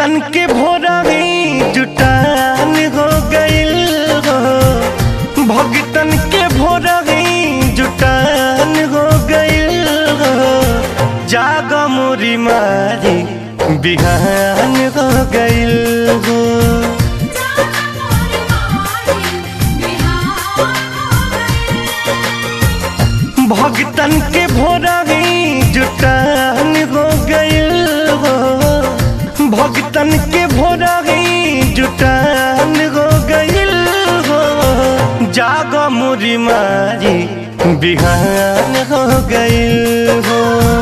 भगतन के भोरही जुटान हो गइल हो भगतन के भोरही जुटान हो गइल हो जाग मोरी मारी बिहान हो गइल हो भगतन के भोरही जुटान हो गइल हो भगतन के भोरही जुटान हो गइल हो जाग मुरी मारी बिहान हो गइल हो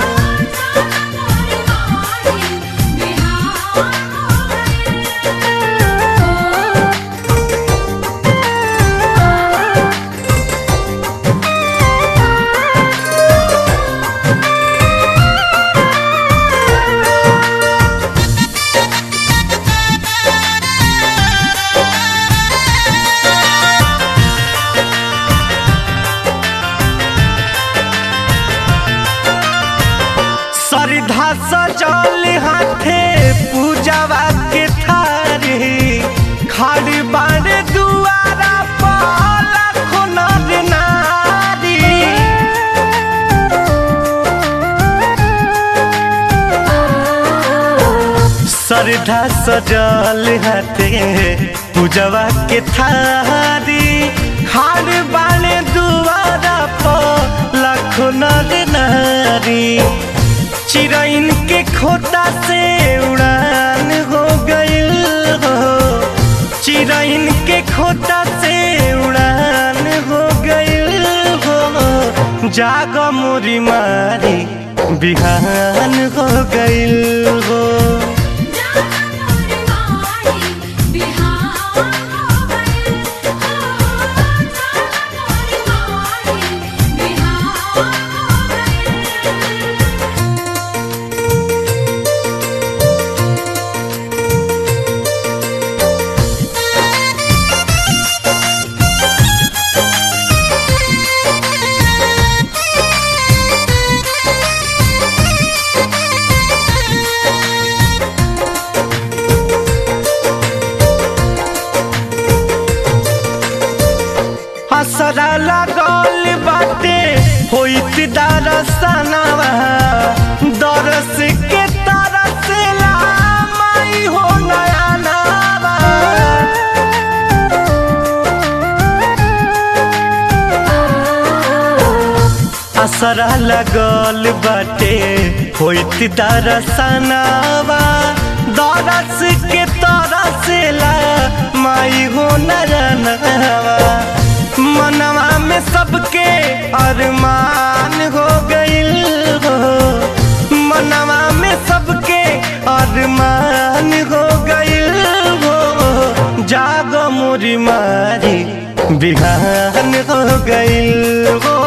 सरधा सजल हाथे पूजावा के थारी खाड़ी बाड़े दुआरा पर लाखों नर नारी सरधा सजल हाथे पूजावा के थारी खाड़ी बाड़े दुआरा पर लाखों नर नारी चिरैन के खोता से उड़ान हो गइल हो चिरैन के खोता से उड़ान हो गइल हो जाग मोरी मारी बिहान हो गइल हो हसरा लागल बाटे होइत दरसनवा दरस के तरस ला माई हो नया नवा असरा लगल बाटे होइत दरसनवा दरस के तरस ला माई हो नया नवा मनवा में सबके अरमान हो गइल हो मनवा में सबके अरमान हो गइल हो जाग मोरी मारी बिहान हो गइल हो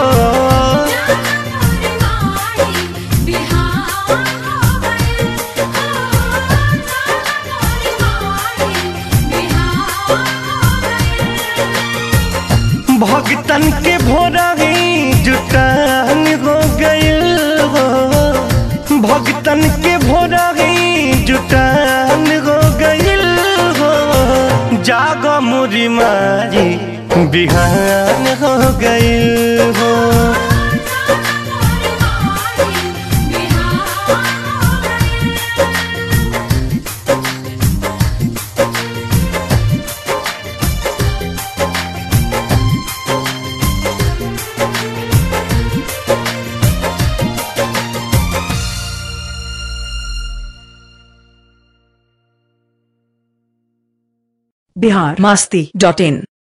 भगतन के भोरही जुटान हो गइल हो भगतन के भोरही जुटान हो गइल हो जाग मुरी मारी बिहान हो गइल हो बिहार मस्ती डॉट इन